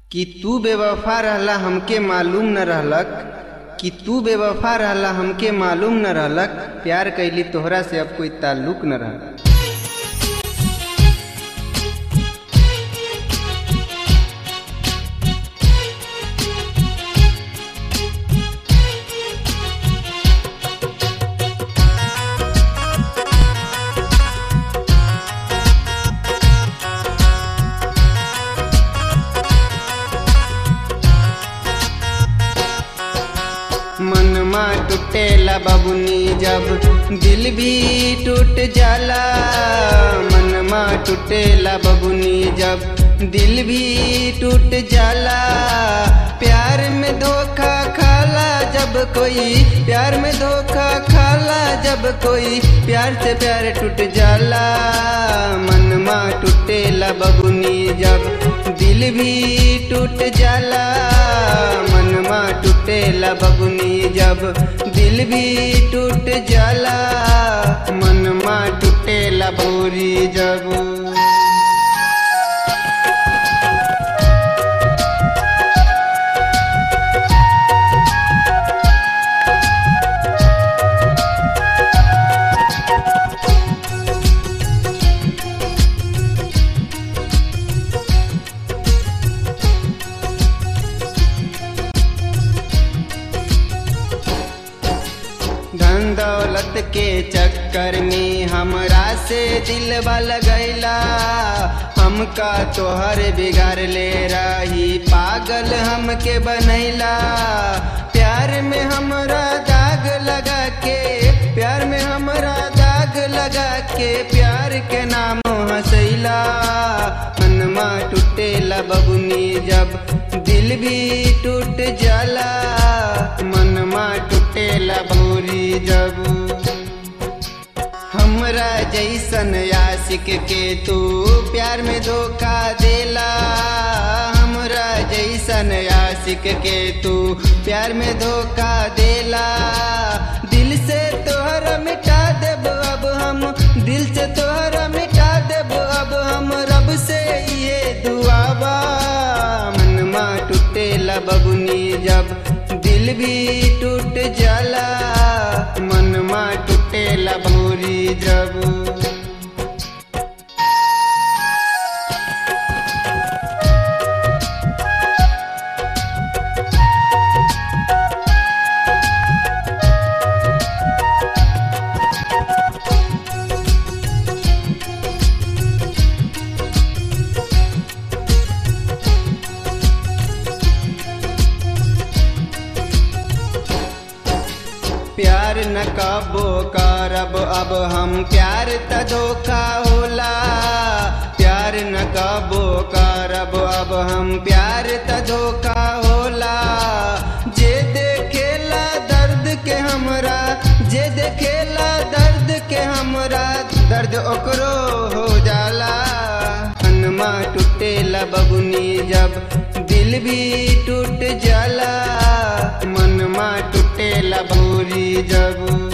कि तू बेवफा रहला हमके मालूम न रहलक कि तू बेवफा रहला हमके मालूम न रहलक प्यार कैली तोहरा से अब कोई ताल्लुक न रहलक मनमा टूटेला बबुनी जब दिल भी टूट जाला मनमा टूटेला बबुनी जब दिल भी टूट जाला प्यार में धोखा खाला जब कोई प्यार में धोखा खाला जब कोई प्यार से प्यार टूट जाला मनमा टूटेला बबुनी जब दिल भी टूट जाला मनमा टूटेला बबुनी जब दिल भी टूट जाला मनमा टूटेला बोरी जब धन दौलत के चक्कर में हमरा से दिलवा लगैला हमका तोहर बिगाड़ ले रही पागल हमके बनैला प्यार में हमरा दाग लगा के प्यार में हमरा दाग लगा के प्यार के नाम हंसैला मनमा टूटेला बबुनी जब दिल भी टूट जाला मनमा टूटेला भोरी जब हमरा जैसन आशिक के तू प्यार में धोखा देला हमरा जैसन आशिक के तू प्यार में धोखा देला दिल से तोहरा मिटा देब अब हम दिल से तोहरा मिटा देब अब हम रब से ये दुआबा मनमा टूटेला बबुनी जब दिल भी टूट जाला मनमा टूटेला भोरी जब प्यार न कबो करब अब हम प्यार त धोखा होला प्यार न कबो करब अब हम प्यार त धोखा होला जे देखेला दर्द के हमरा जे देखेला दर्द के हमरा दर्द ओकरो हो जाला हनमा टूटेला बबुनी जब दिल भी टूट जाला मनमा टूटेला भोरी जब